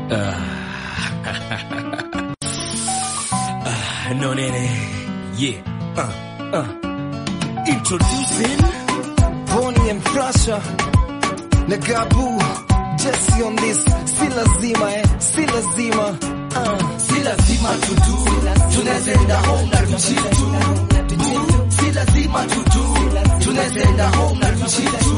Uh, no nene. Yeah. Uh, uh. Introducing Bonnie and Flasha na Gabu Jesse on this, si lazima eh, si lazima uh. Si lazima tutu, tunazenda home na tuchitu. Si lazima tutu, tunazenda home na tuchitu.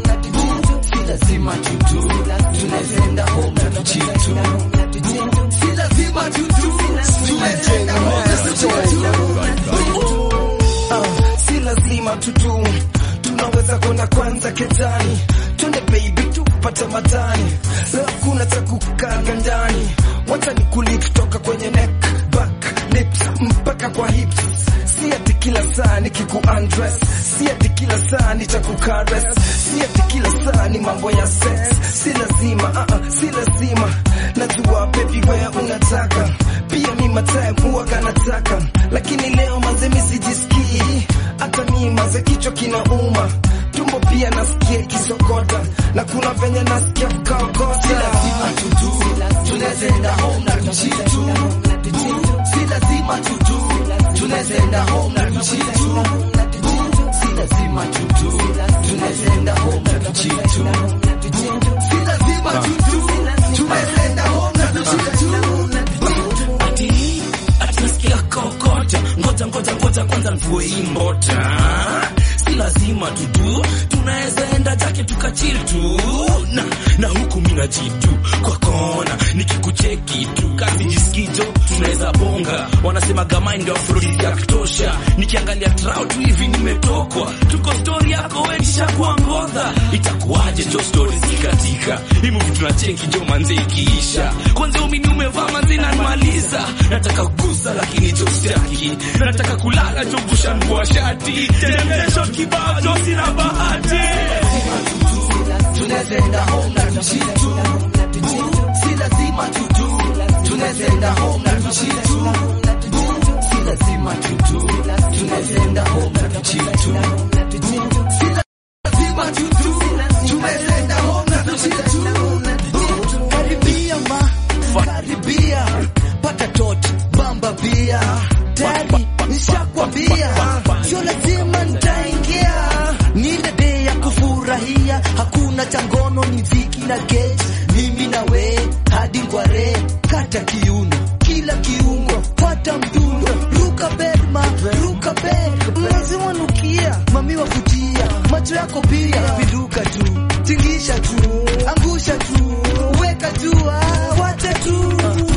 Si lazima tutu, tunazenda home na tuchitu. Si lazima tutu, tunazenda home na tuchitu. Uh, si lazima tutu, tunaweza kwenda kwanza ketani, twende baby tupate matani, leo kuna cha kukaga ndani, wacha nikuli kutoka kwenye neck, back, lips mpaka kwa hips, si ati kila saa nikiku undress, si ati kila saa nitakukares, si ati kila saa ni mambo ya sex, si lazima uh -uh, si lazima najua baby wewe unataka pia mi matime huwa kanataka, lakini leo manze mi sijisikii, hata mi manze kichwa kinauma, tumbo pia nasikia kisokota, na kuna venye nasikia kukaokota. Si lazima tutu, tunazenda home na tuchitu. Si lazima tutu, tunazenda home na tuchitu. Si lazima tutu, tunazenda home na tuchitu. Si lazima tutu, tunazenda home na tuchitu. ati ati nasikia kokota, ngoja ngoja ngoja kwanza nvue hii mbota. Si lazima tudu, tunaweza enda jake tukachil tu na, na huku mina jitu kwa kona nikikucheki tu kazi jisikijo tunaweza bonga, wanasema gamai ndio afrodisi ya kutosha. Nikiangalia trao tu hivi nimetokwa, tuko stori yako we nishakuwa ngodha, itakuwaje jo stori zikatika hii movie tunacheki jo manze ikiisha, kwanza umini umevaa manze nanmaliza, nataka kugusa lakini jo sitaki, nataka kulala jo kushanvua shati generation kibao jo sina bahati tunazenda home na tuchitu. Si lazima tutu, tunazenda home na tuchitu. Si lazima tutu, tunazenda home na tuchitu. Si lazima tutu, tunazenda home na tuchitu. Karibia ma, karibia, pata tot, bamba bia. Tayari nishakwambia, sio lazima nitaingia. Ni ile day ya kufurahia, hakuna cha ngono, ni viki na gate. Mimi na we hadi ngware, kata kiuno, kila kiungo, pata mdundo, ruka berma, ruka ber, lazima nukia, mami wakutia, macho yako pia, viruka tu, tingisha tu, angusha tu, weka tu, ah, wacha tu.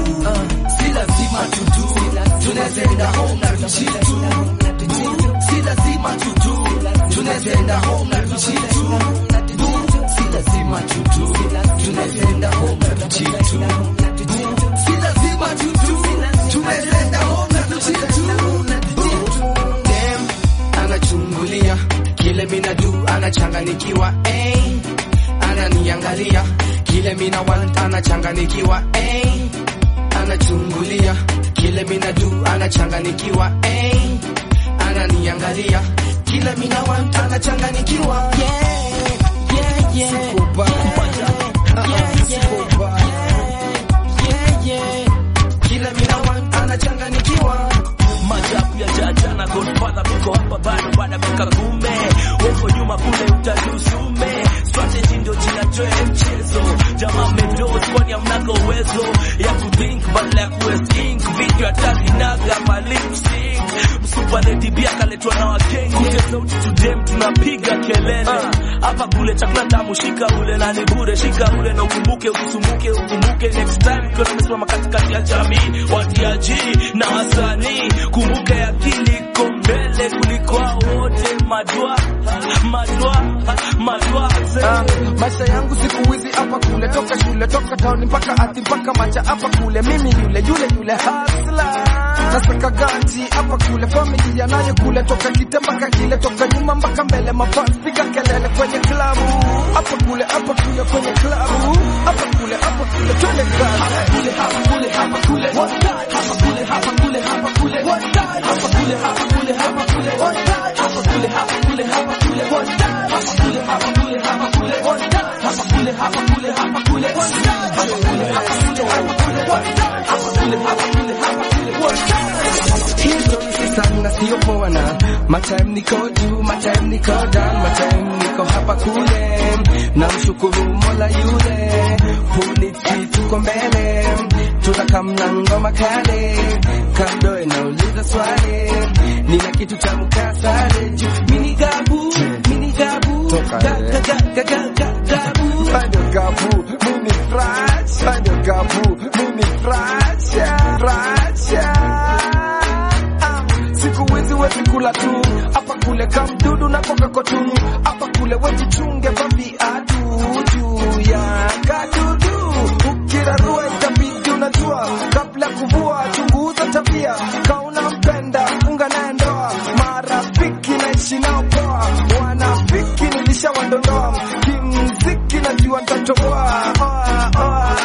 Si lazima tutu, tunazenda home na tuchitu. Si lazima tutu, tunazenda home na tuchitu. Si lazima tutu, tunazenda home na tuchitu. Si lazima tutu, tunazenda home na tuchitu. Dem anachungulia kile mina do, anachanganikiwa eh, ananiangalia kile mina want, anachanganikiwa eh, anachungulia kile mina do, anachanganikiwa eh, ananiangalia kile mina want, anachanganikiwa yeah, yeah, yeah. Sikoba. Uh-uh, sikoba. Yeah, yeah. Kila mina want, anachanganikiwa Majabu ya jaja na Godfather biko hapa bado baada miaka kume weko nyuma kule utajusume strategy ndio jina joe mchezo jamaa mmedosi kwani hamnaga uwezo ya kuthink badala ya kuesink video hatari naga ma lip sync msupa lady bia kaletwa na wakenge kute sauti tudem tunapiga kelele hapa kule chakula tamu shika ule na ni bure shika ule na ukumbuke usisumbuke ukumbuke next time ukiwa tumesimama katikati ya jamii watiaji na wasanii kumbuke akili iko mbele kuliko hao wote madwa madwa madwa Ah, maisha yangu siku hizi hapa kule, toka shule, toka town mpaka ati mpaka macha hapa kule, mimi yule yule yule hasla nasaka ganji hapa kule, familia nayo kule, toka kite mpaka kile, toka nyuma mpaka mbele, mafans piga kelele kwenye klabu hapa kule, hapa kule kwenye klabu hapa kule, hapa kule, twende kazi kule, hapa kule, hapa kule, one time, hapa kule, hapa kule, hapa kule, one time, hapa kule, hapa kule, hapa kule, one time, hapa kule, hapa kule, hapa kule, one time, hapa kule, hapa kule, hapa kule, one time, hapa kule, hapa kule, hapa kule, one time, hapa kule, hapa kule, hapa my time niko juu, my time niko down, my time niko hapa kule, na mshukuru Mola yule, polisi tuko mbele, tunakamna ngoma kale, kando inauliza swali, nina kitu cha mkasale juu, mini gabu, mini gabu, Toka, ga, eh. ga, ga, ga, ga, ga, gabu. Bado gabu, mimi fresh. Bado gabu, mimi fresh. Fresh. Ah, Siku hizi wezi kula tu hapa kule kamdudu na koka kotu hapa kule wejichunge kwa viatu juu ya kadudu ukirarua itabidi unajua kabla kuvua chunguza tabia kauna mpenda funga naye ndoa marafiki naishi nao poa wanafiki nilishawadondoa kimziki najua ntatoboa Oa, oa.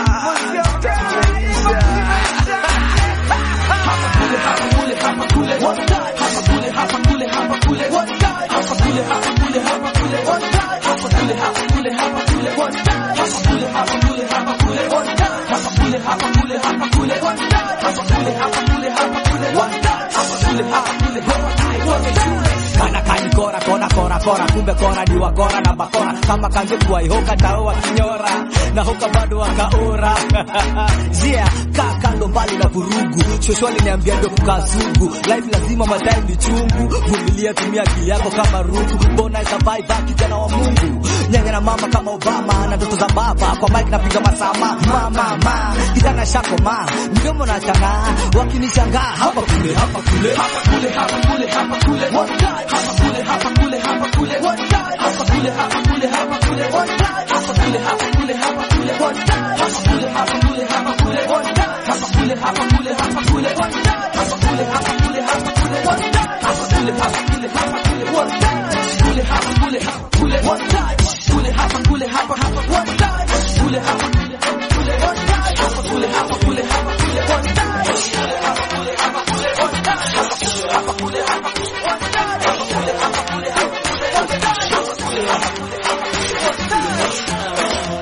kana kani kora kora kora kora kumbe kora ni wakora na bakora kama kange kuwa ihoka tao wakinyora na hoka bado wakaora yeah kaa kando mbali na vurugu shosho aliniambia ndio kukaa sugu life lazima madai ni chungu vumilia tumia akili yako kama rungu mbona itabai baki kijana wa Mungu nyanya na mama kama Obama na ndoto za baba kwa mic napiga masama mama ma kijana shako ma mdomo na chana wakinishangaa hapa kule hapa kule hapa kule hapa kule hapa kule one time hapa kule hapa kule hapa kule one time hapa kule hapa kule hapa kule one time hapa kule hapa kule hapa kule one time hapa kule hapa kule hapa kule one time hapa kule hapa kule hapa kule one time hapa kule hapa kule hapa kule one time hapa kule hapa kule hapa kule one time kule hapa kule hapa kule one time kule hapa kule hapa hapa one time kule hapa kule hapa kule one time hapa kule hapa kule hapa kule one time kule hapa kule hapa kule one time hapa kule hapa kule hapa kule one time hapa kule hapa kule hapa kule one time hapa kule hapa kule hapa kule one time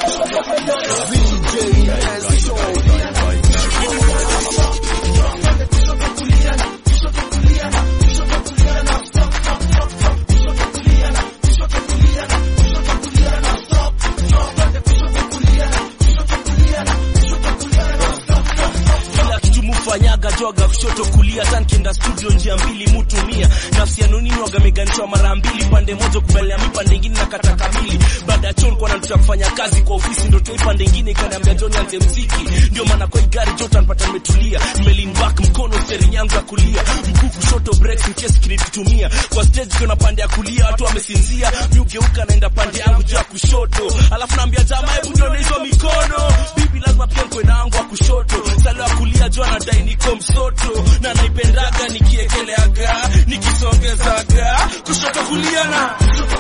kila kitu mufanyaga joga kushoto kulia tankienda studio njia mbili mutumia nafsi yanunini wagameganishwa mara mbili pande moja kubalia mi pande ingine na kata kamili baada ya chon kwa natuta kufanya kazi kwa ofisi ndo toi pande ingine ikaniambia joni anze mziki ndio maana kwa igari jota npata nimetulia nimelin back mkono steering yangu ya kulia mguu kushoto breaks in case kinitumia kwa stage kuna pande ya kulia watu wamesinzia mi ugeuka naenda pande yangu juu ya kushoto alafu naambia jamaa hebu nione hizo mikono bibi lazima pia nkwe na yangu wa kushoto salo ya kulia juu anadai niko msoto na naipendaga nikiekeleaga nikisongezaga kushoto kulia na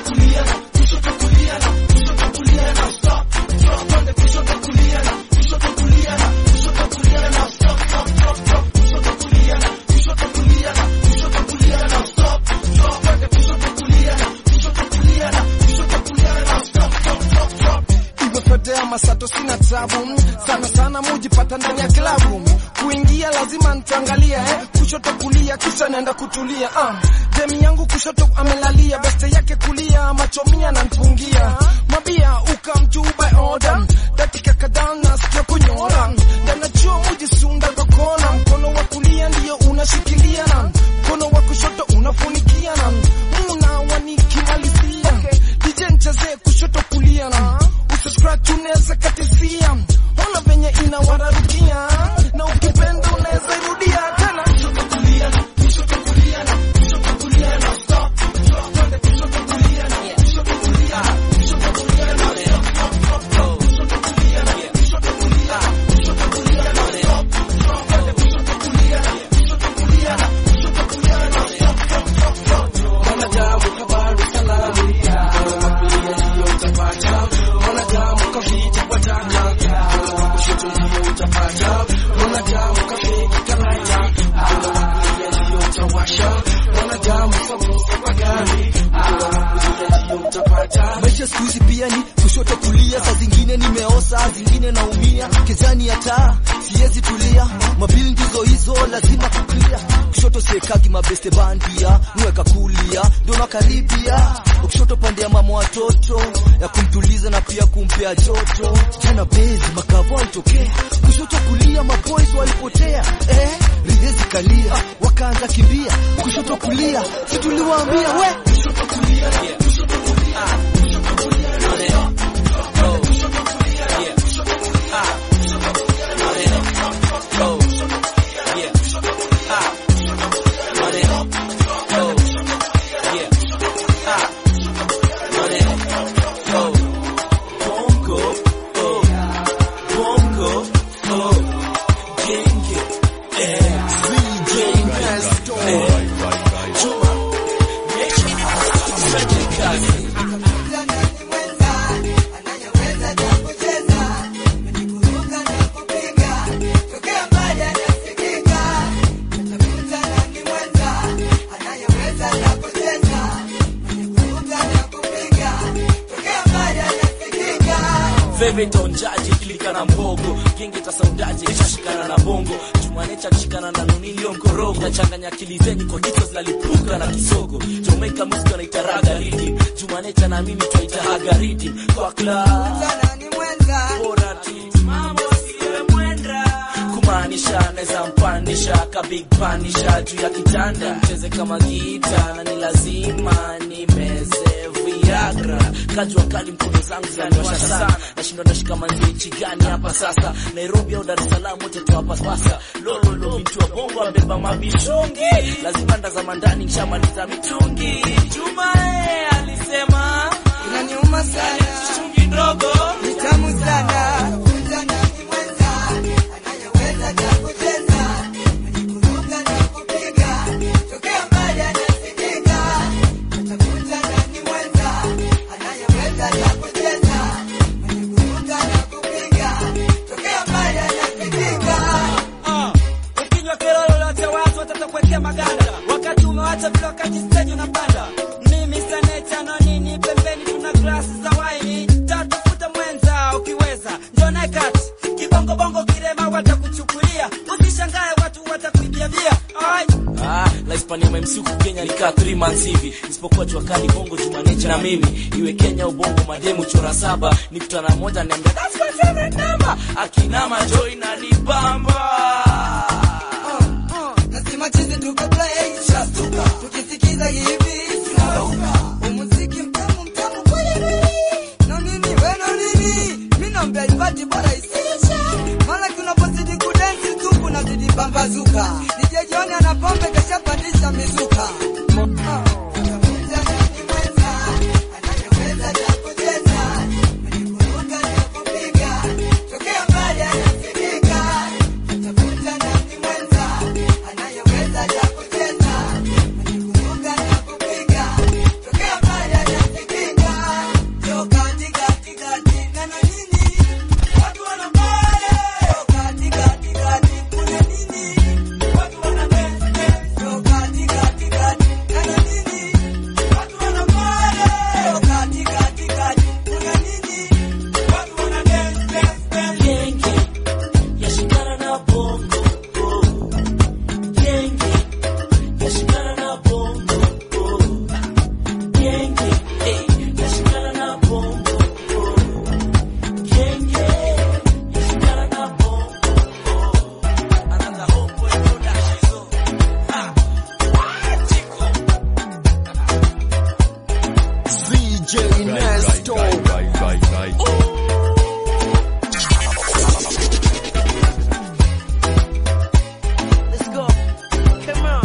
imepotea masato sina tabu sana sana mujipata ndani ya klabu kuingia lazima nitaangalia eh, kushoto kulia kisha naenda kutulia ah. demi yangu kushoto amelalia beste yake kulia machomia na npungia mabia ukamjuba order dakika kadhaa nasikia kunyora ndanajua mujisunda kokona mkono wa kulia ndiyo unashikilia na mkono wa kushoto unafunikia na muna wanikimalizia DJ nchezee kushoto kulia na usiscratch unaweza katisia ona venye inawararukia na ukipenda unaweza irudia tena maisha siku hizi pia ni kushoto kulia, saa zingine nimeosa, saa zingine naumia, kezani ya taa siwezi tulia, mabili ndizo hizo lazima kuclear, kushoto siekagi mabeste bandia nweka kulia ndo nakaribia kushoto pande ya mama watoto ya kumtuliza na pia kumpea joto jana bezi makavo alitokea kushoto kulia maboys walipotea eh, ridhezi kalia wakaanza kimbia kushoto kulia situliwaambia we kushoto kulia kushoto kulia kushoto kulia favorite onjaji kilika na mbogo genge tasaundaji kishashikana na bongo jumanecha kishikana na nunilio mkorogo nachanganya akili zenyu kwa kichwa zinalipuka na kisogo Jamaica music wanaita raga rhythm jumanecha na mimi twaita haga rhythm kwa club bora tu mambo siwe mwenda kumaanisha naweza mpanisha ka big panisha juu ya kitanda mcheze kama gita na ni lazima nimeze viagra kajua kali mkono zangu zinaniwasha sana nashindwa nashika manzi nchi gani hapa sasa nairobi au dar es salaam wote tuwapapasa lololo bintu wa bongo ambeba mabishungi lazima ndazama ndani nshamaliza mitungi jumae alisema Inaniuma sana, chungi ndogo ni tamu sana. Kunja nani mwenza, anayeweza cha kucheza, anikuruka na kupiga, tokea mbali anasikika. Atakunja nani mwenza, anayeweza cha kucheza, anikuruka na kupiga, tokea mbali anasikika. Ah, ukinywa kero lolote watu watatakuwekea maganda wakati umewacha vile wakati stage unapanda mimi saneta na nini pembeni tuna glasi za waini tatafuta mwenza ukiweza njona kati kibongobongo kirema watakuchukulia usishangae watu watakuibia bia Ai. Ah, la Hispania MC huku Kenya likaa 3 months hivi isipokuwa jua kali bongo jumanecha na mimi iwe Kenya au bongo mademu chora saba nikutana moja niambia that's my favorite number akinama joy na nibamba Nasema chizi tuko play, shastuka. Tukisikiza hivi, tunarauka. Umuziki mtamu mtamu kweli kweli. Na nini we na nini? Mimi naomba ipati bora isiishe. Maana tunapozidi kudensi tu kunazidi pambazuka. DJ John ana pombe kashapandisha mizuka. Ah. Utakuja nani mwenza, anayeweza cha kucheza, anikuruka na kupiga, tokea mbali anasikika. Utakuja nani mwenza, anayeweza cha kucheza, anikuruka na kupiga, tokea mbali anasikika. Njoo kati kati kati, na na nini? Watu wanapale. Njoo kati kati kati, kuna nini? Watu wanapende. Njoo kati kati kati, na na nini? Watu wanapale. Njoo kati kati kati, kuna nini? Watu wanapende. Genge yashikana na bongo oh. Genge yashikana na bongo oh. Genge eh, yashikana na bongo oh. Genge yashikana na bongo oh. Another homeboy production ah. Chiko VJ Nesto. Let's go Come on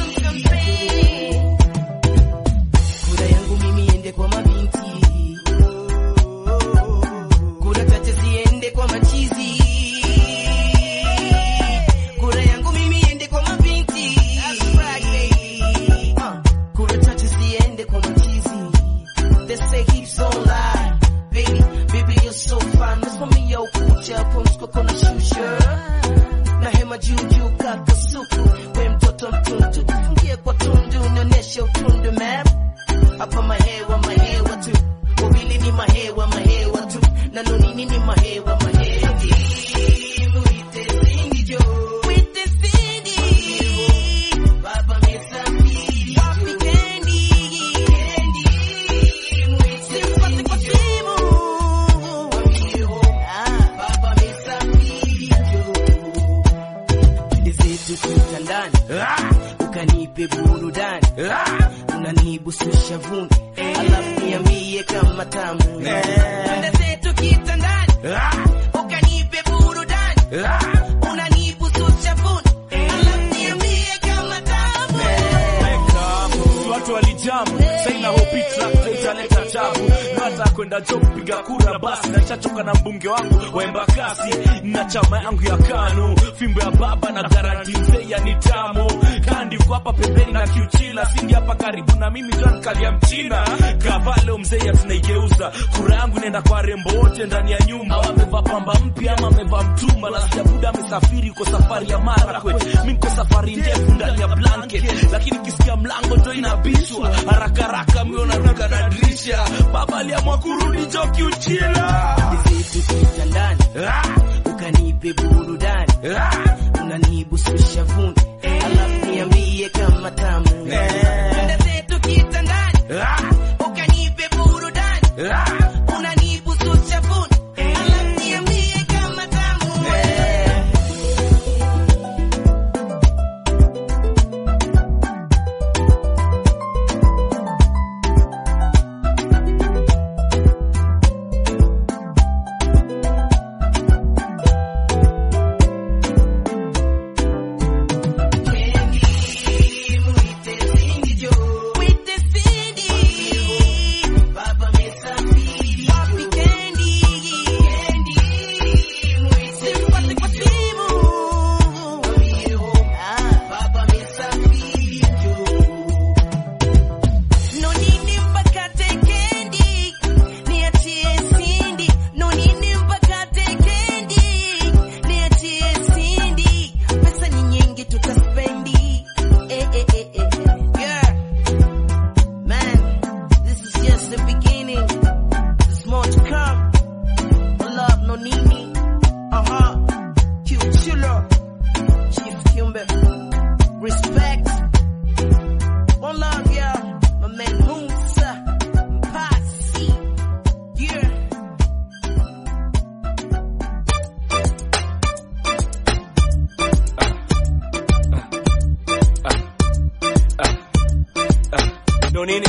Kura yangu mimi ende kwa mabinti unanibususha vuni alafu niambie kama tamu Twende zetu kitandani ukanipe burudani unanibususha vuni alafu niambie kama tamu Si watu walijamu saina hopi trakta italeta tabu nata kwenda jo kupiga kura basi naishachoka na mbunge wangu waemba kasi na chama yangu ya kanu fimbo ya baba na garanti mzee ya nitamo kandi uko hapa pembeni na kiuchila singi hapa karibu na mimi John kalia mchina kavalo mzee ya tunaigeuza kura yangu inaenda kwa rembo wote ndani ya nyumba amevaa pamba mpya ama amevaa mtumba na sijabuda amesafiri uko safari ya Marakwet mi niko safari ndefu ndani ya blanket lakini kisikia mlango ndo inabishwa haraka haraka miona ruka na dirisha baba aliamua kurudi jo kiuchila zetu kitandani ukanipe burudani unanibususha vuni alafu niambie kama tamu Twende zetu kitandani ukanipe burudani unanibususha vuni alafu niambie kama tamu Pesa ni nyingi tutaspendi eh, eh, eh, eh. Yeah. Man, this is just the beginning. There's more to come. No love, no nini. Uh huh. Q chiller. Chief Kimber. Respect. One love, yeah. My man Musa. Posse. Yeah. ndo nini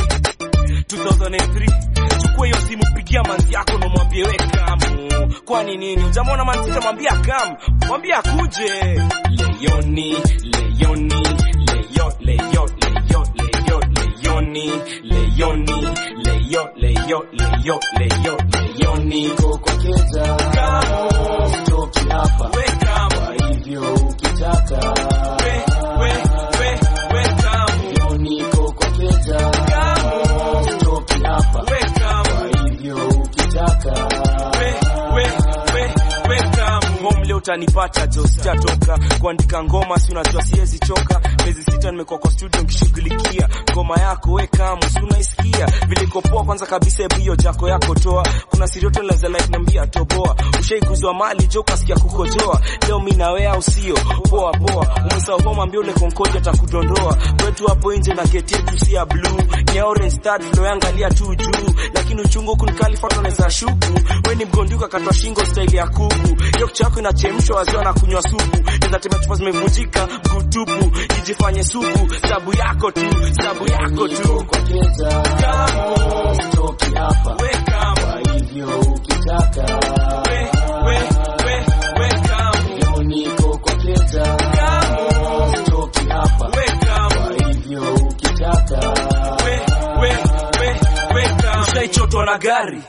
2003 chukua hiyo simu pigia manzi yako na mwambie we kamu kwani nini ujamwona manzi tamwambia kamu mwambie akuje leyoni leyoni leyo leyo leyo leyo leyoni leyoni leyo leyo leyo leyo leyoni kokokeza kamu toki hapa we kamu kwa hivyo ukitaka we we we we kamu yoni kokokeza kamu toki hapa we kamu kwa hivyo ukitaka we we we we kamu home leo utanipata jo sijatoka kuandika ngoma si unajua siwezi choka miezi sita nimekuwa kwa studio nikishughulikia ngoma yako we kamu si unaisikia vile iko poa kwanza kabisa hebu hiyo jako yako toa kuna sirioto laza like niambia toboa ushaiguzwa mali jo kasikia kukojoa leo mi na wewe au sio poa poa umesahau home ambia ule konkoja atakudondoa kwetu hapo nje na geti yetu si ya blue ni ya orange start flow yangalia tu juu lakini uchungu kunikalifa unaweza shuku we ni mgonduka katwa shingo style ya kuku hiyo kichwa yako inachemshwa wazee na kunywa supu naweza tembea chupa zimevunjika kutupu ijifanye supu sabu yako tu sabu yako tu kokokeza Kamu, toki hapa we kamu, kwa hivyo ukitaka we, we, we, we kamu, yoni kokokeza kamu, toki hapa we kamu. kwa hivyo ukitaka we, we, we, we kamu. Ushaichotwa na gari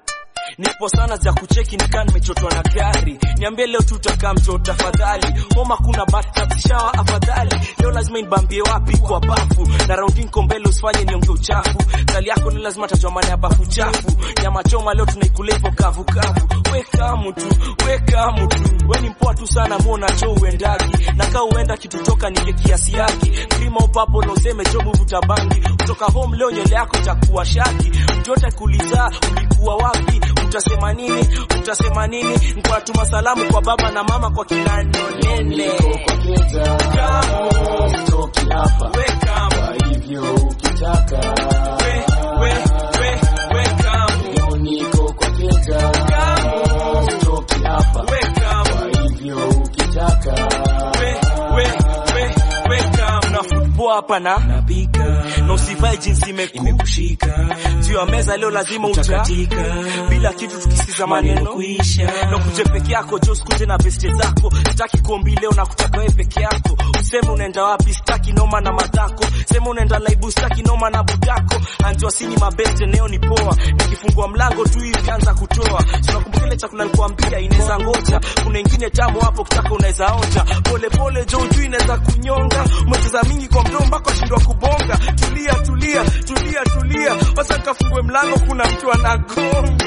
nipo sana za kucheki nikaa nimechotwa na gari niambie leo tutakaa mto tafadhali homa kuna batashawa afadhali leo lazima inibambie wapi kwa bafu na raundi nko mbele usifanye nionge uchafu tali yako ni lazima tajua maana ya bafu chafu nyama choma leo tunaikula hivyo kavu kavu weka mtu weka mtu we ni mpoa tu sana muona cho uendagi na kaa uenda kitu toka ninge kiasi yaki krima upapo na useme jo muvuta bangi kutoka home leo nywele yako itakuwa shaki mtu yote kuuliza ulikuwa wapi utasema nini utasema nini nkuwatuma salamu kwa baba na mama kwa kina nonene kokokeza Kamu, toki hapa we kamu, kwa hivyo ukitaka we, we, we, we kamu, yoni kokokeza kamu, toki hapa we kamu, kwa hivyo ukitaka we, we, we, we kamu. Na football hapa na napika Vai jinsi imekushika imekushika juu ya meza leo lazima uta utakatika bila kitu tukisikiza maneno kuisha na kuje peke yako jo sikuje na beste zako sitaki kuombi leo na kutaka wewe peke yako useme unaenda wapi sitaki noma na madhako sema unaenda laibu sitaki noma na budako anjua sini mabeste neo ni poa nikifungua mlango tu hivi anza kutoa tunakumbuka ile chakula nilikuambia inaweza ngoja kuna ingine tamu hapo kutaka unaweza onja pole pole jo juu inaweza kunyonga umecheza mingi kwa mdomo mpaka shindwa kubonga tulia tulia tulia tulia wacha kafungue mlango kuna mtu anagonga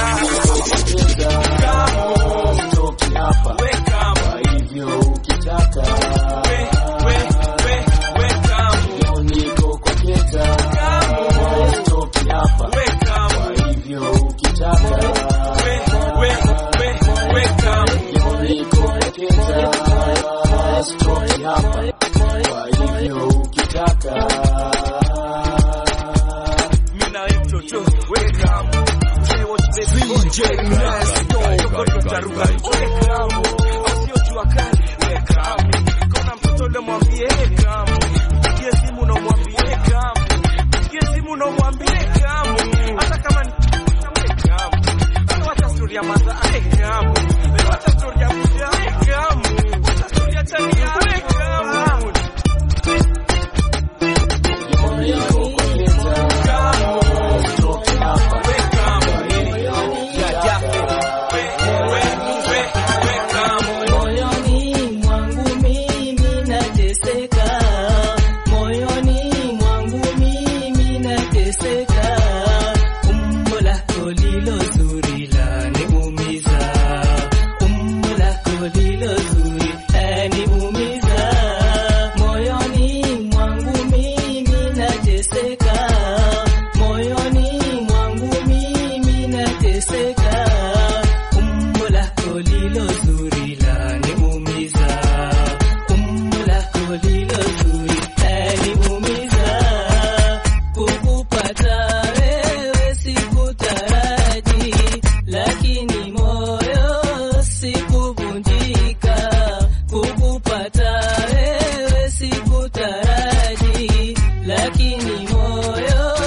Toki hapa Wake up. kwa hivyo ukitaka We, we, we, wake up. leo niko kwa keta toki hapa Wake up. kwa hivyo ukitaka We, we, we, wake up. leo niko kwa keta toki hapa kwa hivyo ukitaka Mimi na wewe mtoto, wake up. Say what baby, DJ Nesto. Yokoto taruka, wake up. Asio jua kali, wake up. Kona mtoto ule mwambie, wake up. Mpigie simu na umwambie, wake up. Mpigie simu na umwambie, wake up. Hata kama ni wake up. Hata wacha story ya maza, wake up. Wacha story ya mja, wake up. Wacha story ya chania, wake up. Moyoni mwangu mimi nateseka, moyoni mwangu mimi nateseka. Umbo lako lilo zuri laniumiza, umbo lako lilo zuri laniumiza. Moyoni mwangu mimi nateseka, moyoni mwangu mimi nateseka. Umbo lako lilo zuri laniumiza, umbo lako lilo zuri laniumiza. Kukupata wewe sikutaraji, lakini moyo sikuvunjika. Kukupata wewe sikutaraji, lakini moyo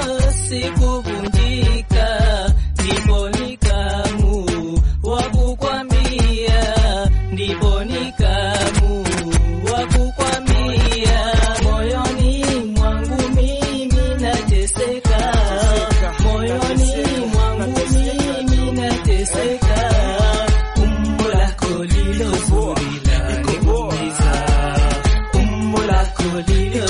sikuvunjika. Ndipo nikamu wa kukwambia, ndipo nikamu wa kukwambia, moyoni mwangu mimi nateseka, moyoni mwangu mimi nateseka, umbo lako lilo zuri laniumiza, umbo lako lilo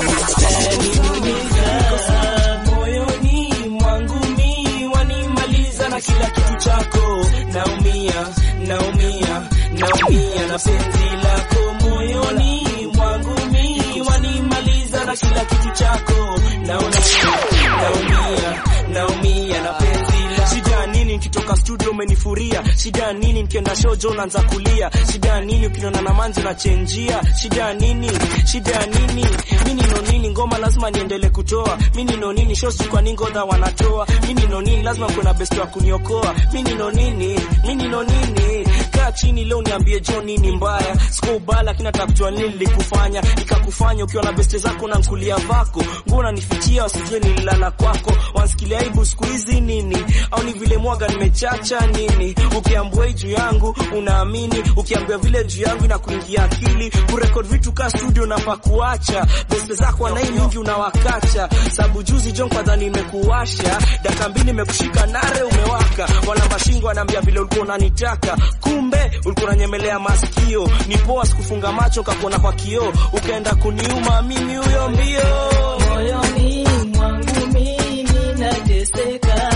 zuri laniumiza. moyoni mwangu mi wanimaliza na kila kitu chako naumia naumia naumia na penzi lako moyoni mwangu mi wanimaliza na kila kitu chako naumia naumia naumia na penzi lako shida nini nikitoka studio umenifuria shida nini nikienda shojo unaanza kulia shida nini ukiniona na manzi unachenjia shida nini shida nini mimi no nini ngoma lazima niendele kutoa mimi no nini show si kwa nini ngodha wanatoa mimi no nini lazima kuna best wa kuniokoa mimi no nini mimi no nini kaa chini leo niambie jo nini mbaya siko ubaya lakini nataka kujua nini nilikufanya nikakufanya ukiwa na beste zako na nkulia vako nguo unanifichia wasijue nililala kwako wansikilia aibu siku hizi nini au ni vile mwaga nimechacha nini ukiambua hii juu yangu unaamini ukiambia vile juu yangu inakuingia akili kurekod vitu ka studio nafaa kuacha beste zako wanai mingi unawakacha sabu juzi jon kwadha nimekuwasha daka mbili nimekushika nare umewaka wana mashingo wanaambia vile ulikuwa unanitaka kumbe ulikuwa unanyemelea masikio ni poa sikufunga macho kakuona kwa kioo ukaenda kuniuma mimi huyo mbio Moyoni mwangu mimi nateseka,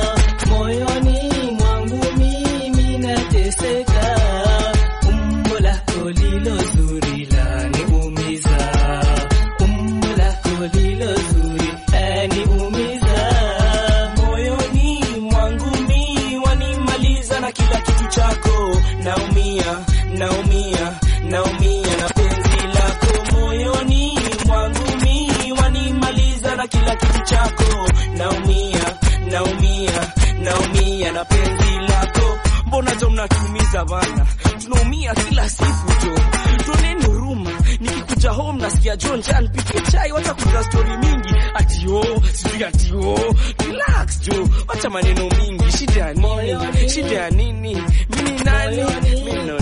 moyoni mwangu mimi nateseka. Umbo lako lilo zuri laniumiza, umbo lako lilo zuri laniumiza. moyoni mwangu mi wanimaliza na kila kitu chako naumia naumia naumia na penzi lako moyoni mwangu mi wanimaliza na kila kitu chako naumia naumia naumia na penzi lako mbona jo mnatuumiza bana tunaumia kila siku jo tuoneni huruma nikikuja home nasikia John Jan pike chai wacha kuta story mingi ati oh ati ati oh relax jo acha maneno mingi shida ya nini shida ya nini mimi nani mimi no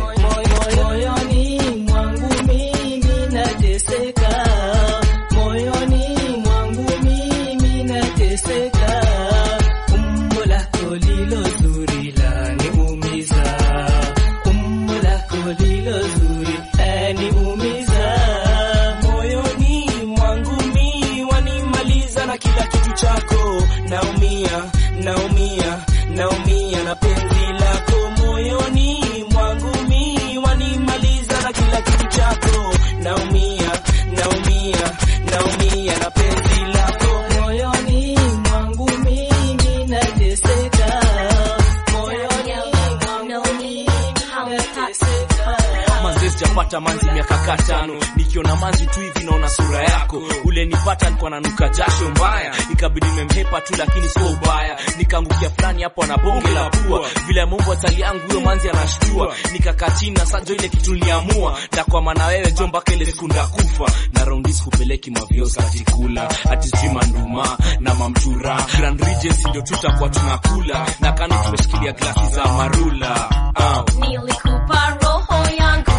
moyoni mwangu mimi nateseka, moyoni mwangu mimi nateseka, umbo lako lilo zuri laniumiza, umbo lako lilo zuri laniumiza, moyoni mwangu mi wanimaliza na kila kitu chako naumia naumia naumia na penzi lako moyoni mwangu mi wanimaliza na kila kitu chako naumia naumia naumia na penzi lako moyoni mwangu mimi nateseka, moyoni mwangu mimi nateseka. manzi sijapata manzi miaka kaa tano nikiona manzi tu hivi naona sura yako ule nipata alikuwa nanuka jasho mbaya ikabidi nimemhepa tu lakini sio ubaya nikaangukia fulani hapo na bonge la pua vile mungu atali yangu huyo manzi anashtua nikakaa chini na sajo ile kitu niliamua ndakwama na wewe jo mpaka ile siku ndakufa na raundi sikupeleki maviosa atikula ati sijui manduma na mamtura grand regency ndio tutakuwa tunakula na kando tumeshikilia glasi za marula uh. Nilikupa roho yangu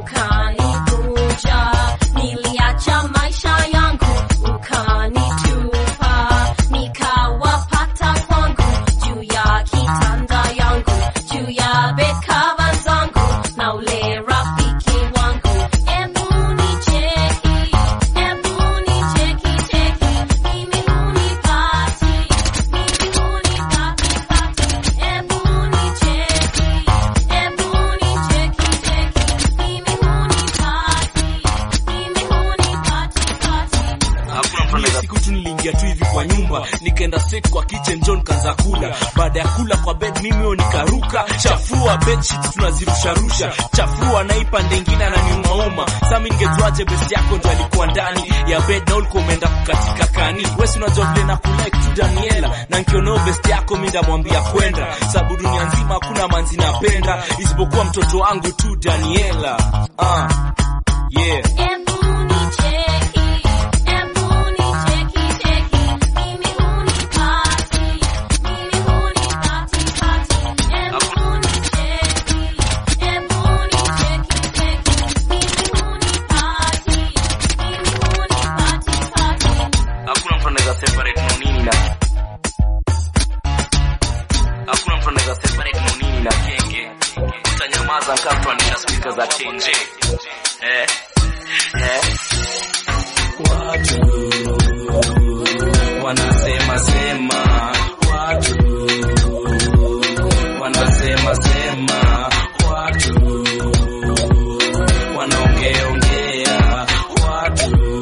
ukanikunja, niliacha maisha yangu ukanitupa, nikawapata kwangu juu ya kitanda yangu, juu ya bekava zangu na ule rafiki wangu. Ebu nicheki, ebu nicheki cheki, mimi hunipati, mimi hunipati pati, ebu nicheki, ebu nicheki cheki, mimi hunipati, mimi hunipati pati. Hiyo siku tu niliingia tu hivi kwa nyumba nikaenda straight kwa kitchen John kaanza kula baada ya kula kwa bed mimi huyo nikaruka chafua bed sheets tunazirusharusha chafua na ipa ndengine ananiumauma sasa mimi ningejuaje best yako ndo alikuwa ndani ya bed na ulikuwa umeenda kukatika kani wewe si unajua vile na kulike tu Daniela na nikionao best yako mimi ndamwambia kwenda sababu dunia nzima hakuna manzi napenda isipokuwa mtoto wangu tu Daniela ah yeah Ebu nicheki, ebu nicheki cheki, mimi hunipati, mimi hunipati pati. Ebu nicheki, ebu nicheki cheki, mimi hunipati, mimi hunipati pati. hakuna mtu anaweza separate nonini na hakuna mtu anaweza separate nonini na kenge utanyamaza kama mtu anaenda speaker za chenje eh eh watu wanasema sema watu wanasema sema watu wanaongea ongea watu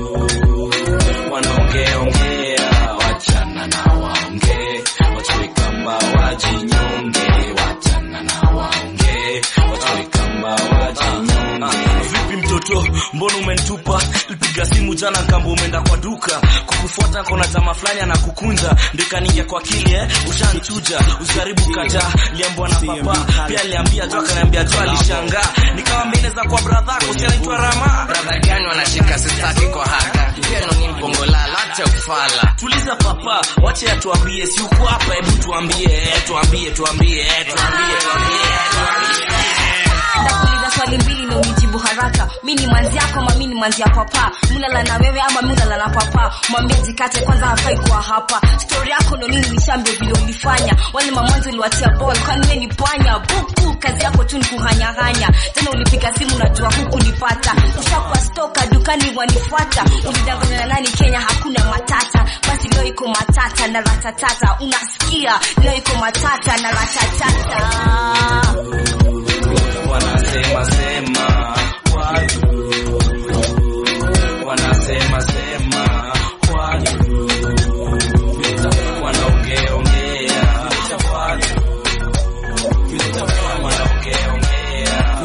wanaongeongea wachana na waongee wachawi kama wajinyonge wachana na waongee wachawi kama wajinyonge vipi mtoto mbona umenitupa lipiga simu jana kamba umeenda kwa duka kukufuata kona jamaa fulani anakukunja ndikaningia kwa kili eh ushanchuja usijaribu kaja liambwa na papa pia aliambia jo akaniambia jo alishangaa nikamwambia inaweza kwa bradhako si anaitwa rama Brother gani wanashika sitaki kwa haka pia noni mbongolala acha ufala tuliza papa wache atuambie si uko hapa hebu tuambie eh, tuambie tuambie eh, tuambie tuambie tuambie Nakuuliza swali mbili na unijibu haraka. Mi ni manzi yako ama mi ni manzi ya papa? Mulala na wewe ama mi ulala na papa? Mwambie jikate kwanza, hafai kuwa hapa. Stori yako ndo nini, nishambie vile ulifanya. Wale mamanzi uliwatia ball, kwani wewe ni panya? Buku, kazi yako tu ni kuhanyahanya. Tena ulipiga simu, najua huku nipata. Ushakuwa stoka dukani wanifuata. Ulidanganya na nani Kenya, hakuna matata. Basi leo iko matata na ratatata. Unasikia? Leo iko matata na ratatata. wanasema sema watu wanasema sema watu wanaongea ongea watu wanaongea ongea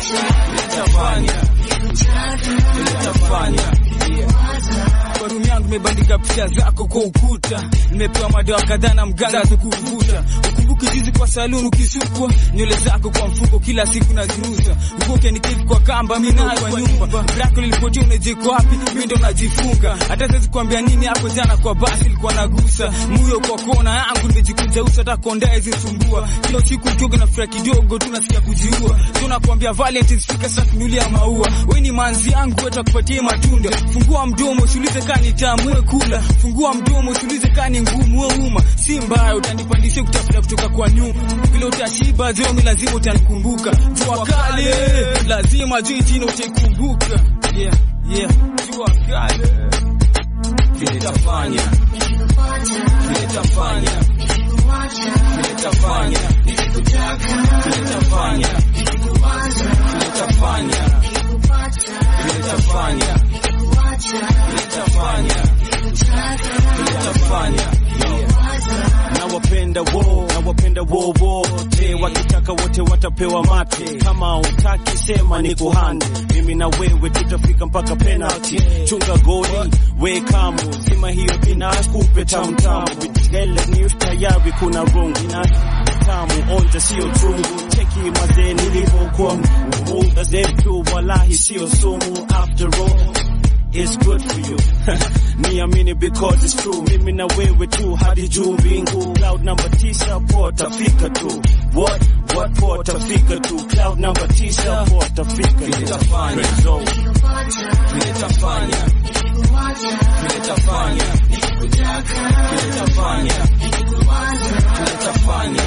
kwa room yangu nimebandika picha zako kwa ukuta nimepewa madawa kadhaa na mganga za kuvuta ukumbuki juzi kwa saluni ukisukwa nywele zako kwa mfuko kila siku nazirusa ukoke niketi kwa kamba mi nayo kwa nyumba brako lilipotea unajiko wapi mi ndo najifunga hata siwezi kuambia nini hapo jana kwa basi ilikuwa nagusa muyo kwa kona yangu nimejikunja uso hata kondae zisumbua kila usiku utoga na furaha kidogo tu nasikia kujiua so nakwambia valentines fika sasa kunulia maua we ni manzi yangu wetu akupatie matunda fungua mdomo usiulize kaa ni tamu we kula fungua mdomo usiulize kaa ni ngumu we uma si mbaya utanipandisha kutafuta kutoka kwa nyuma vile utashiba zomi lazima utanikumbuka jua kale lazima juu jina utaikumbuka yeah, yeah. jua kale vile tafanya vile tafanya vile tafanya vile tafanya vile tafanya vile tafanya vile tafanya vile tafanya nawapenda wo nawapenda wo wote wakitaka wote watapewa mate kama utaki sema ni kuhande mimi na wewe tutafika mpaka penalty chunga goli we kamu zima hiyo binas kupe tamtamu vitele ni tayari kuna rungu na tamu onja sio chungu cheki mazee nilivyokuwa muda zetu walahi sio sumu after all It's good for you. Niamini because it's true. Mimi na wewe tu hadi juu mbingu. Cloud number tisa pota fika tu. What? What pota fika tu. Cloud number tisa pota fika tu. Vile tafanya. So, vile tafanya vile tafanya vile tafanya vile tafanya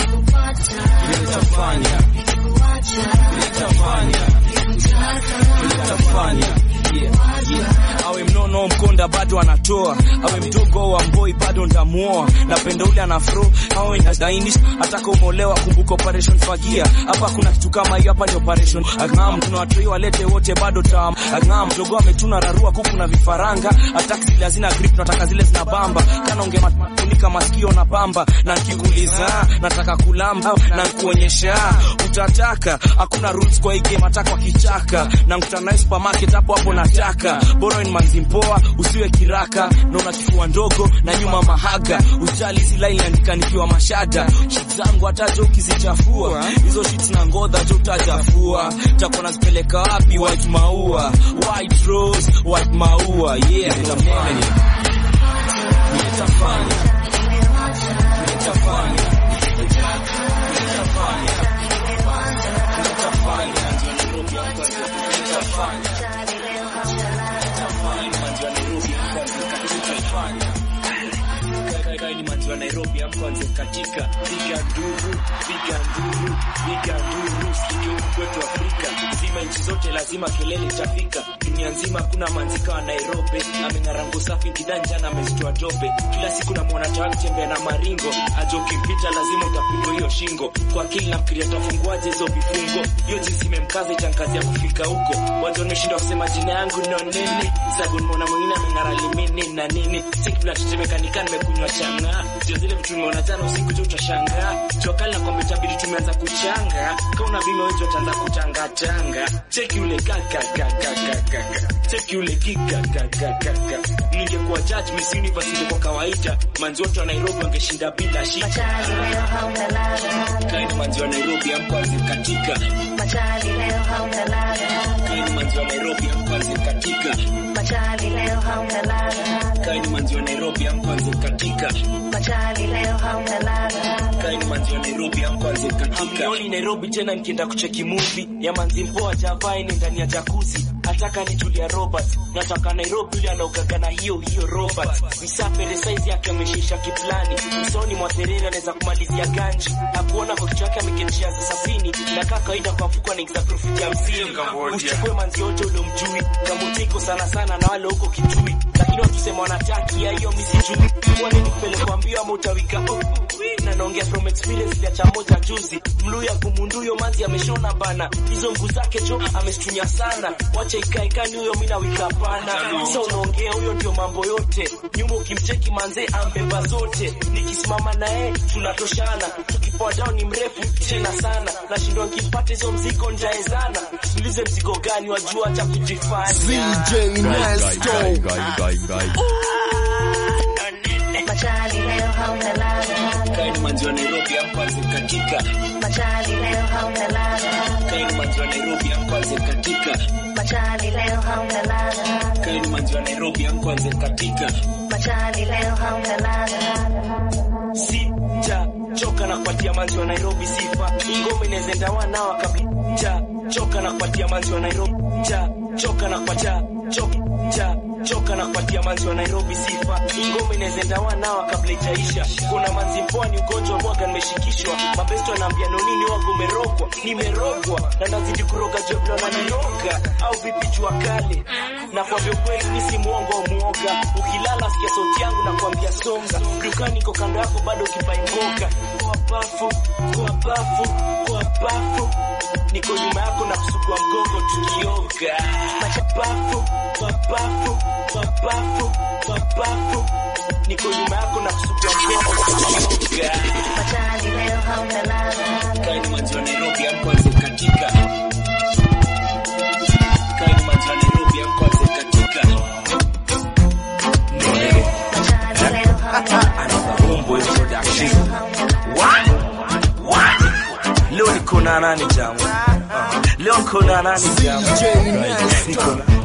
vile tafanya vile tafanya vile tafanya yeah, yeah. awe mnono mkonda bado anatoa awe mdogo wa mboi bado ndamuoa napenda ule anafro awe nadainis ataka umolewa kumbuka operation fagia hapa kuna kitu kama hiyo hapa ni operation agam tuna watoi walete wote bado tam agam mdogo ametuna rarua kuku na vifaranga ataki zile hazina grip nataka zile zina bamba kana ungefunika masikio na pamba na nkikuuliza nataka kulamba na nkuonyesha utataka hakuna rules kwa hii game ataka kichaka na nkutana supermarket hapo hapo nataka bora ni manzi mpoa usiwe kiraka na una kifua ndogo na nyuma mahaga ujali zila inaandika nikiwa mashada shit zangu hata jo ukizichafua hizo shit na ngodha jo utajafua takuwa nazipeleka wapi white maua white rose white maua yeah nitafanya nitafanya nitafanya ni manzi wa Nairobi amkwanze katika piga nduru piga nduru piga nduru sikio huku kwetu Afrika zima nchi zote lazima kelele itafika dunia nzima kuna manzika wa Nairobi ameng'arango safi kidanja na amezitoa tope kila siku namwona tawa kutembea na maringo ajo ukimpita lazima utapigwa hiyo shingo kwa akili nafikiria tafunguaje hizo vifungo hiyo jinsi imemkaza itankazi ya kufika huko wazo nimeshindwa kusema jina yangu no nini sababu nimeona mwingine ameng'ara limini na nini siki natetemeka nikaa nimekunywa changa sio zile vitu nimeona jana usiku tu utashangaa jokali na kwamba itabidi tumeanza kuchanga kauna bima wetu ataanza kutangatanga cheki ule kakakakakaka cheki ule kikakakakaka ningekuwa judge Miss Universe kwa kawaida manzi wote wa Nairobi wangeshinda bila shida kaini manzi wa Nairobi amkwanzi katika kaini manzi wa Nairobi amkwanzi katika kaini manzi wa Nairobi amkwanzi katika kaini manzi wa Nairobi amkwanzi katika Hamnioni Nairobi tena nikienda kucheki movie ya manzi mpoa javai ni ndani ya jacuzzi nataka ni Julia Roberts nataka Nairobi yule anaogaga na hiyo hiyo Roberts msafiri size yake ameshisha kiplani usoni mwa Terere anaweza kumalizia ganji akuona kwa kichwa yake ameketia za sabini na kaka kawaida kwa mfuko anaingiza profit ya hamsini uchukue manzi yote ule mjui kamutiko sana sana na wale huko kitui lakini wakisema wanataki ya hiyo misijui kwani nikupelekwa mbio ama utawika oh, na naongea from experience ya cha moja juzi mluya kumunduyo manzi ameshona bana hizo mguu zake jo amestunya sana wacha ikae kani huyo mina wika pana sasa unaongea huyo ndio mambo yote nyuma ukimcheki manze ambeba zote nikisimama naye tunatoshana tukipoa down ni mrefu tena sana nashindwa nkipata hizo mzigo njaezana tulize mzigo gani wajua cha kujifanya CJ Nesto. Machali leo hauna ladha. Kaini manzi wa Nairobi amkwanze katika Machali leo hauna ladha. Kaini manzi wa Nairobi amkwanze katika Machali leo hauna ladha. Kaini manzi wa Nairobi amkwanze katika Machali leo hauna ladha. Sija choka na kupatia manzi wa Nairobi sifa ingome inaweza wanao kabisa choka na kupatia manzi wa Nairobi ja choka na kupatia choka ja choka na kupatia manzi wa Nairobi sifa ingome inaweza wanao kabla ijaisha kuna manzi pwani ugonjwa mwaga nimeshikishwa mabesto anaambia no nini wangu umerogwa nimerogwa na nazidi kuroga joblo na niroga au vipi jua kale na kwa kweli mimi si muongo au muoga ukilala sikia sauti yangu na kuambia songa dukani iko kando yako bado ukibai mboga kwa bafu kwa bafu kwa bafu niko nyuma yako na kusugua mgongo tukioga bafu kwa bafu kwa bafu kwa bafu niko nyuma yako na kusugua mgongo tukioga Machali leo hauna ladha. kaini manzi wa Nairobi amkwanze katika kaini manzi wa Nairobi amkwanze katika Nore Machali leo hauna Homeboy Production. What? What? Leo niko na nani jamu? Uh, Leo niko na nani jamu? Niko na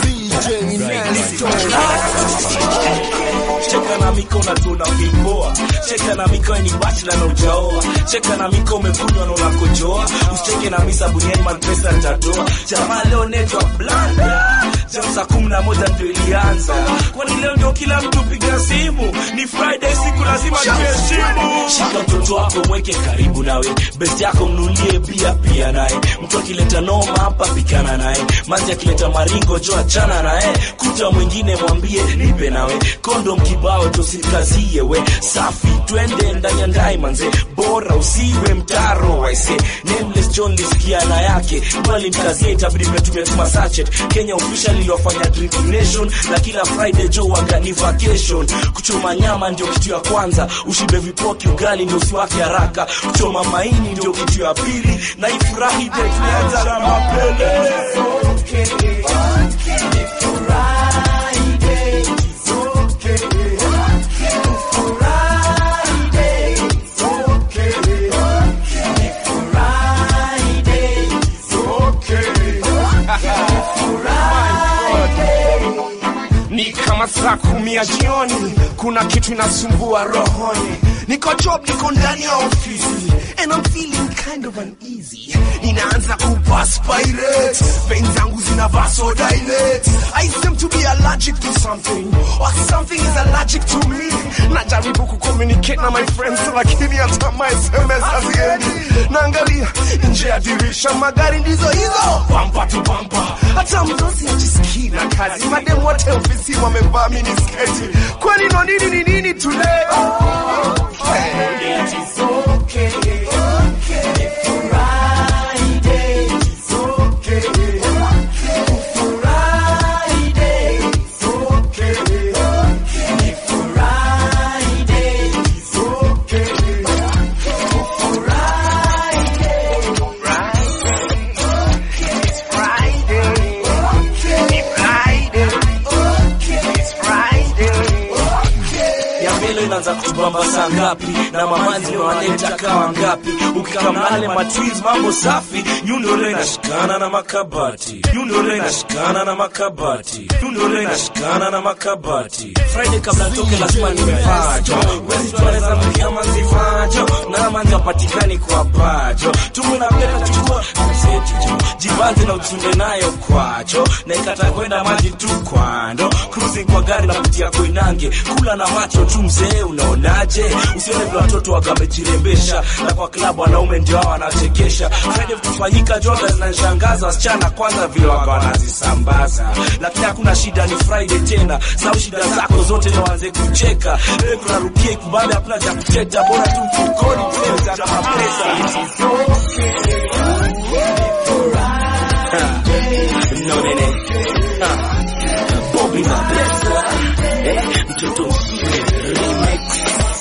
Cheka na miko na tuna vipoa. Cheka na miko ni bachelor na ujaoa. Cheka na miko umekunywa na unakojoa. Usicheke na misa buniani man pesa nitatoa. Jamaa leo network blanda. Jam saa kumi na moja ndio ilianza. Kwani leo ndio kila mtu piga simu. Ni Friday siku lazima tuheshimu. Shika mtoto wako mweke karibu nawe. Best yako mnulie bia pia naye. Mtu akileta noma hapa pikana naye. Manzi akileta maringo jo achana naye. Kuta mwingine mwambie nipe nawe. Kondom kibao tosikazie we. Safi twende ndani ya ndai manze. Bora usiwe mtaro waise. Nameless John lisikia na yake. Bali mkazie itabidi mmetumia tuma sachet. Kenya official iliwafanya drinking nation na kila Friday jo waga ni vacation. Kuchoma nyama ndio kitu ya kwanza. Ushibe vipoki ugali ndio usiwake haraka. Kuchoma maini ndio kitu ya pili. Na ifurahi ndio tulianza mapele. ni kama saa kumi ya jioni, kuna kitu inasumbua rohoni. Niko job, niko ndani ya ofisi and I'm feeling kind of uneasy. Ninaanza kuperspirate, veins zangu zina vasodilate. I seem to be allergic to something or something is allergic to me. Najaribu kucommunicate na my friends, lakini hata my SMS haziendi. Naangalia nje ya dirisha, magari ndizo hizo, bumper to bumper. Hata mdosi ajisikii na kazi, madem wote ofisi wamevaa minisketi. Kwani no nini ni nini today? Okay. It is okay. ya mbele inaanza kutubamba saa ngapi na mamanzi wanaleta kawa ngapi ukikamnale matwins mambo safi nyundole inashikana na makabati nyundole inashikana na makabati nyundole inashikana na makabati friday kabla toke lazima nimevajo wezi tunaweza mkia manzi vajo na manzi apatikani kwa bajo tumu na peta chukua msejijo jibanze na uchunde nayo kwacho na ikata kwenda maji tu kwando cruising kwa gari na kutia koinange kula na macho tu mzee unaonaje usione vile watoto wagamejirembesha na kwa klabu wanaume ndio hao wanachekesha friday kufanyika joga zinanishangaza wasichana kwanza vile waga wanazisambaza lakini hakuna shida ni friday tena sau shida zako zote na waanze kucheka leo tunarukia kubali hapana cha kuteta bora tu mfukoni tuweza kama pesa no nene Ah. Bobby na pesa eh, mtoto msile remix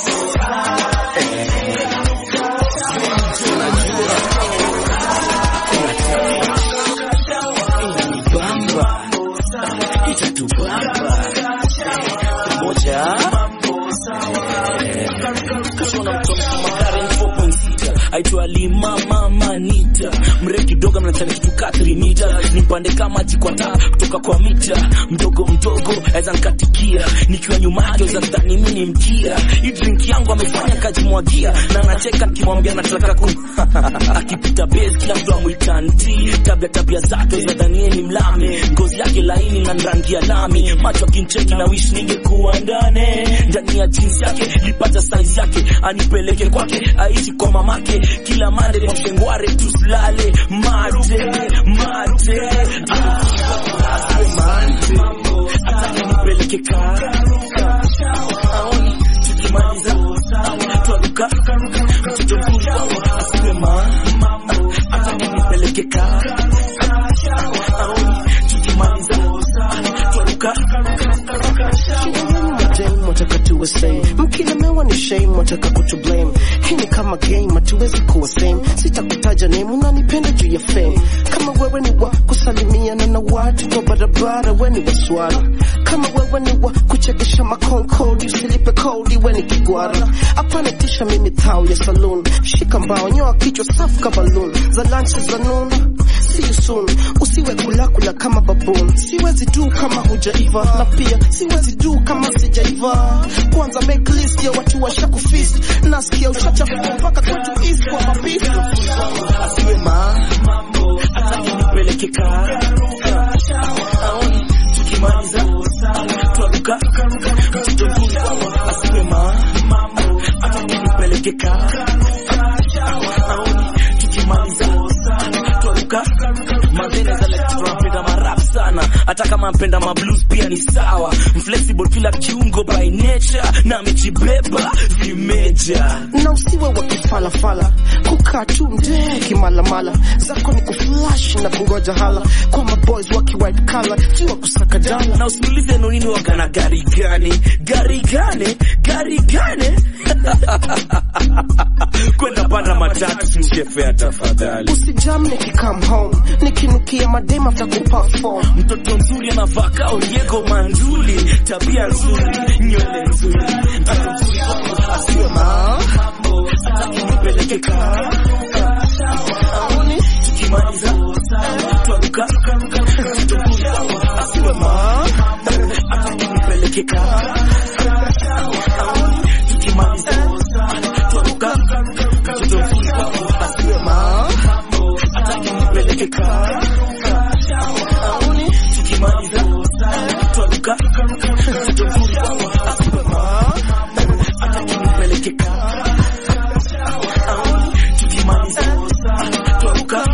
Eh. Tunajua inanibamba itatubamba pamoja aitwa Lima Mama Nita, mrefu kidogo mnachana kitu katri mita, nimpande kama maji kwa taa kutoka kwa mita, mdogo mdogo aweza nikatikia, nikiwa nyuma yake aweza dhani mimi ni mkia. Hii drink yangu amefanya kajimwagia, na anacheka nikimwambia nataka ku akipita base kila mtu amwita nti, tabia tabia zake za dhanie ni mlame, ngozi yake laini na rangi ya lami, macho akincheki na wish ningekuwa ndani ndani ya jeans yake, lipata size yake, anipeleke kwake, aishi kwa mamake, kila mande kwa mshengware tusilale mate mate Ah, asiwe mate atake nipeleke karuka aoni tukimaliza twaruka mtoto mzuri asiwe mama atake nipeleke karuka aoni tukimaliza twaruka madame wataka tuwe same mkilemewa ni shame wataka kutu blame hii ni kama game hatuwezi kuwa same sitakutaja name unanipenda juu ya fame kama wewe ni wa kusalimiana na watu kwa barabara we ni waswara kama wewe ni wa kuchekesha makonkodi usilipe kodi we ni kigwara hapana tisha mimi thao ya saloon shika mbao nyoa kichwa safu kama balloon za lunch za noon see you soon usiwe kulakula kama baboon siwezi du kama hujaiva na pia siwezi du kama sijaiva kwanza make list ya watu washakufist nasikia uchachafuka mpaka kwetu east kwa mapifu asiwe mambo atake nipeleke karuka aoni tukimaliza twaruka mtoto mzuri asiwe mambo atake nipeleke karuka aoni tukimaliza twaruka madhene za left tunapenda marap sana hata kama mpenda mablues pia ni sawa mflexible kila kiungo by nature na amejibeba vimeja na usiwe wa kifalafala kukaa tu mdee kimalamala zako ni kuflash na kungoja hala kwa maboys waki white collar jiwa kusaka dala na usiulize nonini wakana gari gani gari gani gari gani kwenda panda matatu simshefea tafadhali usijam nikikam home nikinukia madema vya kuperform mtoto mzuri anavaa kao Diego Manzuli, tabia nzuri, nywele nzuri, mtoto mzuri asiwe mambo, ataki nipeleke karuka, aoni tukimaliza twaruka, mtoto mzuri asiwe mambo, ataki nipeleke karuka, aoni tukimaliza twaruka, mtoto mzuri asiwe mambo, ataki nipeleke karuka, aoni tukimaliza twaruka mtoto mzuri asiwe mambo ataki nipeleke karuka aoni tukimaliza twaruka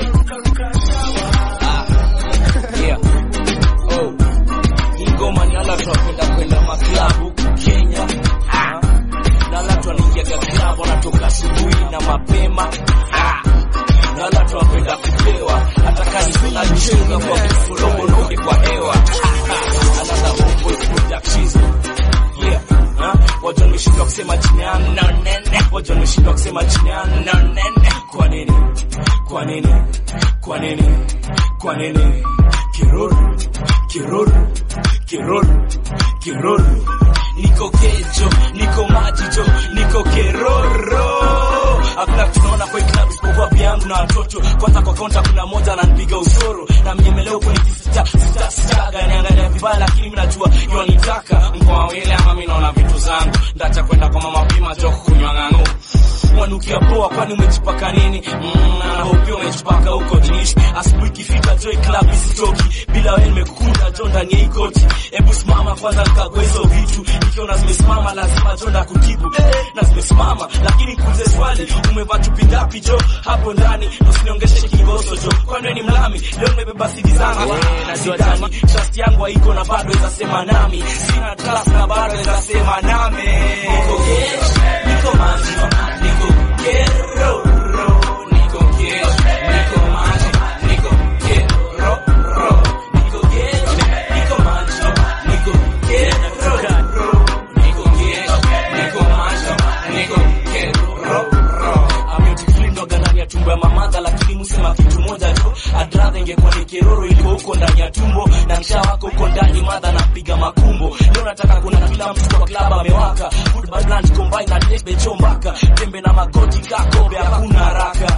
Yeah. Oh. Hii ngoma ni ala tunapenda kwenda maklabu huku Kenya. Ah. Na ala tunaingiaga klabu wanatoka asubuhi na mapema. Ah. Na ala tunapenda kupewa hata kazi tunachunga kwa kufuromologe kwa hewa. Ah. Another homeboy productions. Yeah. Ah. Watu wameshindwa kusema chini ya no nene. Watu wameshindwa kusema chini ya no nene. Kwa nini? Kwa nini? Kwa nini? Kwa nini? Kiroro, kiroro, kiroro, kiroro. Niko kejo, niko majijo, niko keroro. Hakuna tunaona kwa hii club isipokuwa yangu na watoto. Kwanza kwa kaunta kuna moja ananipiga usoro na mnyemeleo kunikisita sita sita gani angalia vibaya, lakini mimi najua yonitaka mkoa wile ama mimi naona vitu zangu ndacha kwenda kwa mama pima jo kunywa ng'ang'o wanukia poa, kwani umejipaka nini? Mm, na hopia umejipaka huko jinishi. Asubuhi ikifika joy club isitoki bila wewe, nimekukunda jo ndani ya hii koti. Hebu simama kwanza nikague hizo vitu, nikiona zimesimama lazima jo ndakujibu eh, na zimesimama lakini kuulize swali, umevaa chupi ngapi jo hapo ndani? Usiniongeshe kingoso jo, kwani wewe ni mlami? Leo nimebeba sidi zangu na sidhani trust yangu haiko na bado izasema nami, sina trust na bado izasema nami. Niko gesh, niko manjima, niko keroro, niko gesh, niko manjima, niko keroro, niko gesh, niko manjima, niko keroro, niko gesh, niko manjima, niko keroro. Ametukilindoga ndani ya tumbo ya mamadha, lakini musema kitu moja tu, I'd rather ingekuwa ni keroro iliko huko ndani ya tumbo na mshawa wako uko ndani madha napiga makumbo leo nataka kuna kila mtu kwa klaba amewaka football brand combine na debe chombaka tembe na magoti kakombe hakuna haraka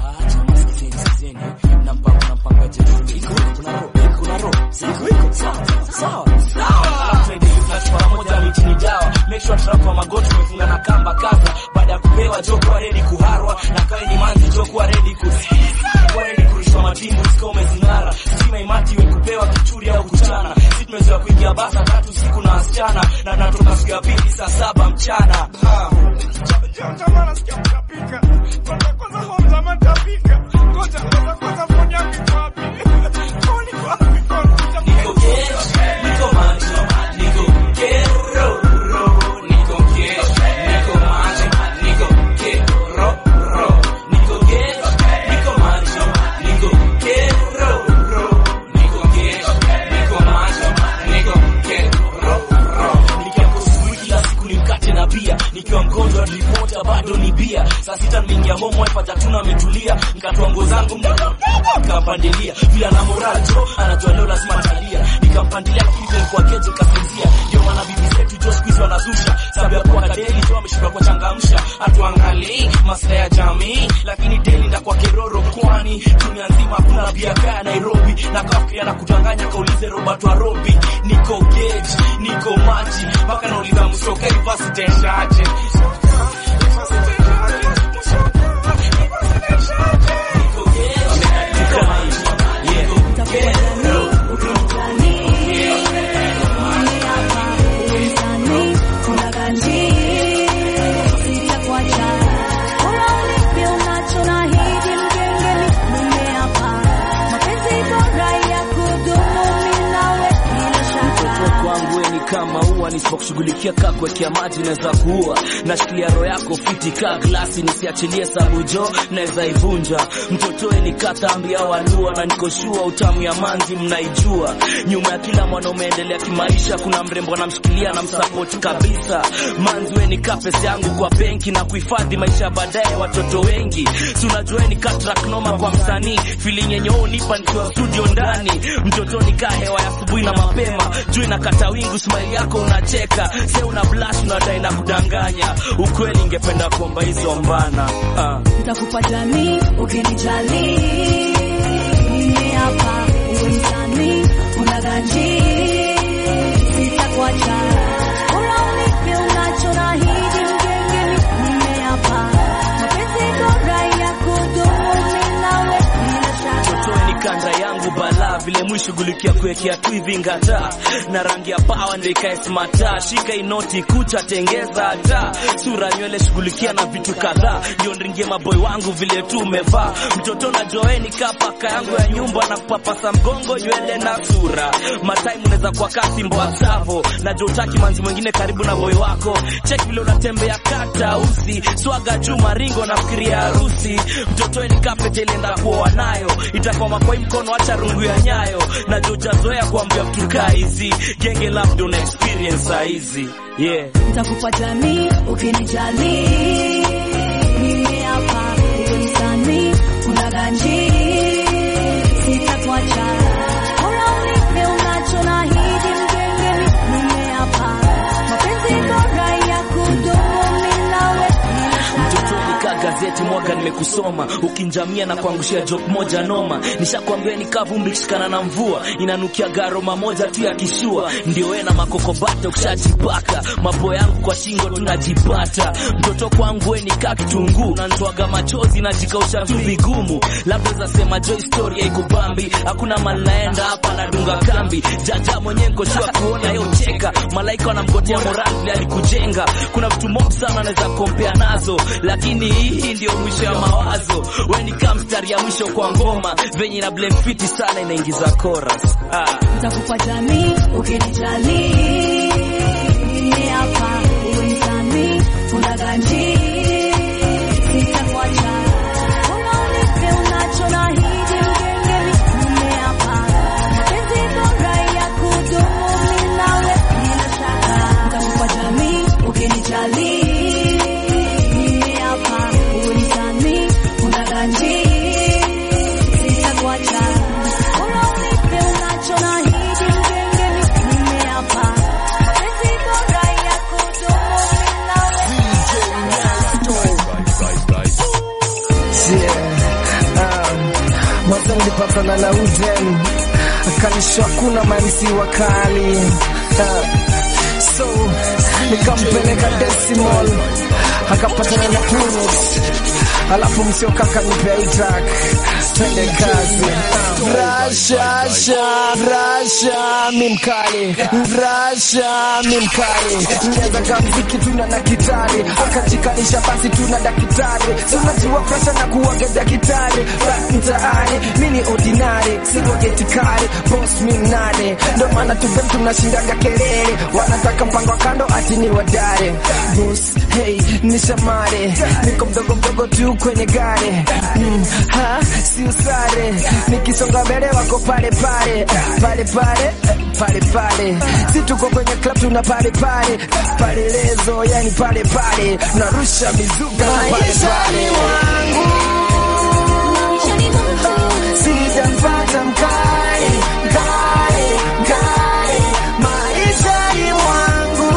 pamoja mitini dawa make sure trap wa magoti umefunga na kamba kaza baada ya kupewa jokuwa redi kuharwa na kawe ni manzi jokuwa redi ku kuwa redi kurushwa matimbu sika umezing'ara stima imati iwe kupewa kichuri au kuchana si tumezoea kuingia basa tatu siku na wasichana na natoka siku ya pili saa saba mchana ah. Niko gauge, niko macho, niko kero, ro, niko gauge, niko macho, niko kero, ro, niko gauge, niko macho, niko kero, ro, niko gauge, niko macho, niko kero, ro. Nikiamka asubuhi kila siku ni mkate na bia, nikiwa mgonjwa ripota bado ni bia. Saa sita nimeingia home wife hatatuna ametulia, nikatoa nguo zangu mdogo nikampandilia vile ana moral jo anajua leo lazima atalia nikampandilia kile kwa keje kasinzia ndio maana bibi zetu jo siku hizi wanazusha sababu ya kuwa kadeli jo ameshinda kwa changamsha hatuangalii maslahi ya jamii lakini deli nda kwa keroro kwani dunia nzima hakuna bia kaya Nairobi na kafikiria na kudanganya kaulize Robert Warobi niko gauge niko maji mpaka nauliza msoka university itaishaje kwangu we ni kama ua nisipokushughulikia kaa kuwekea maji naweza kuua nashikilia roho yako fiti kaa glasi nisiachilie sabu jo naweza ivunja mtotoe ni katambi au alua na nikoshua utamu ya manzi mnaijua nyuma ya kila mwanaume endelea kimaisha kuna mrembo anamshikilia na msapoti kabisa manzi we ni kaa pesa yangu kwa benki na kuhifadhi maisha ya baadaye watoto wengi si unajua ni katrak noma kwa msanii feeling yenye wewe unipa nikiwa studio ndani mtoto ni kaa hewa ya asubuhi na mapema juu inakata wingu smile yako unacheka se una blush unadai na kudanganya ukweli ingependa kuomba hizo mbana ah. nitakupa jamii ukinijali mimi hapa uwe msanii una ganji sitakuacha bora unipe unacho na hidi mgengeni mimi hapa mapenzi bora ya kudumu mimi nawe bila shaka Totoe ni kanda yangu bala vile mwishughulikia kuwekea tu hivi ngata na rangi ya pawa ndio ikae smata shika inoti kucha tengeza hata sura nywele shughulikia na vitu kadhaa ndio ndringie maboy wangu vile tu umevaa mtoto na joeni kapaka yangu ya nyumba na kupapasa mgongo nywele na sura matime unaweza kuwa kasi mboa savo na jotaki manzi mwingine karibu na boy wako cheki vile unatembea kata usi swaga juu maringo na fikiria harusi mtoto ni kapete ilienda kuoa nayo itakwama kwa hii mkono acha rungu ya nyayo na jojazoea kuambia vitu kaa hizi genge labda una experience saa hizi yeah nitakupa jamii ukinijali mimi hapa uwe msanii una ganji sitakuacha bora unipe unacho na hidi mgengeni mimi hapa mapenzi bora ya kudumu mimi nawe mtoto nikaa gazeti mwaga nimekusoma ukinjamia na kuangushia jok moja noma nishakwambia nikaa vumbi kishikana na mvua inanukia garoma moja tu ya kishua ndio we na makokobata ukishajipaka mapo yangu kwa shingo tunajipata mtoto kwangu we nikaa kitunguu nanitwaga machozi najikausha tu vigumu labda zasema jo historia ikubambi hakuna mali naenda hapa nadunga kambi jaja mwenyewe nkoshua kuona yo cheka malaika wanamgotea moral vile alikujenga kuna vitu mob sana anaweza kompea nazo lakini hii ndio mwisho ya mawazo we ni kaa mstari ya mwisho kwa ngoma venye na blame fiti sana inaingiza chorus ah. nitakupa jamii ukinijali mimi hapa uwe msanii una ganji sitakuacha bora unipe unacho na hidi mgengeni mimi hapa mapenzi bora ya kudumu mimi nawe bila shaka nitakupa jamii ukinijali mimi hapa uwe msanii una ganji sitakuacha bora unipe unacho na hidi mgengeni potential, hakuna mamsi wakali uh, so nikampeleka decimal akapatana na Phoenix alafu msiokaka nipea hii track twende kazi rashasha rasha mimkali rasha mimkali nianza kamziki tuna na kitari akajikanisha basi tuna daktari tunajua presha na kuwaga daktari rap mtaani mini ordinary siwagetikari boss minane ndo maana tubem tunashindaga kelele wanataka mpango wa kando ati ni wadare boss hey ni shamare niko mdogo mdogo tu kwenye gari mm, ha si usare nikisonga mbele wako pale pale pale pale pale pale si tuko kwenye club tuna pale pale pale lezo yani pale pale narusha mizuka na pale pale sijampata mkali mkali mkali maishani mwangu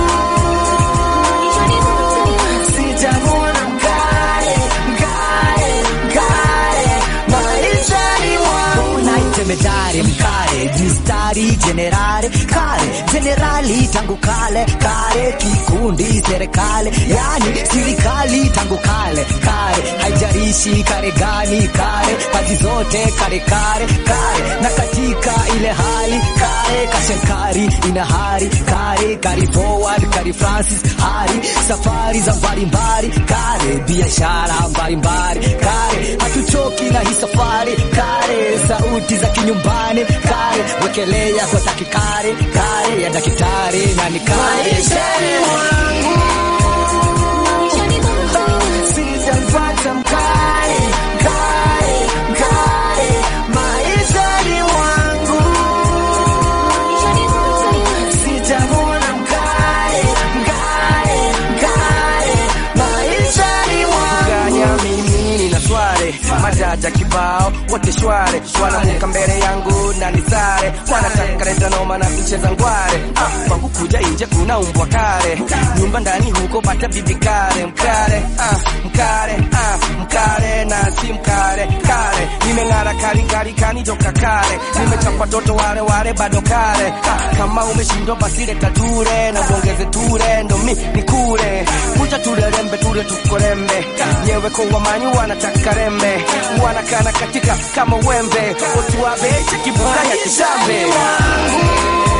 sijamwona mkali mkali mkali maishani mwangu naitemedare mkare mistari jenerare kare jenerali tangu kale kare kikundi serikali yani serikali tangu kale kare haijarishi kare gani kare kazi zote kare kare kare na katika ile hali kare kashenkari ina hari kare kari forward kari francis hari safari za mbalimbali kare biashara mbalimbali kare hatuchoki na hii safari kare sauti za kinyumbani kare wekelea kwa takikare kare ya daktari na ni kare maishani mwangu sijampata mkali mkali mkali maishani mwangu sijamwona mkali mkali mkali maishani mwangu ganya mimi nina sware majaja kibao wote shware wanamuka mbele yangu na nisare wanataka leta noma na kucheza ngware ah, kwangu kuja nje kuna umbwa kare nyumba ndani huko pata bibi kare mkare ah, mkare ah, mkare na si mkare kare nimeng'ara kari kari kani joka kare nimechapa toto wale wale bado kare ah, kama umeshindwa basi leta ture na uongeze ture ndo mi nikure kuja turerembe ture tukorembe nyewe kwa wamanyu wanataka rembe wanakana katika kama wembe otuwabe chekibukanya kishambe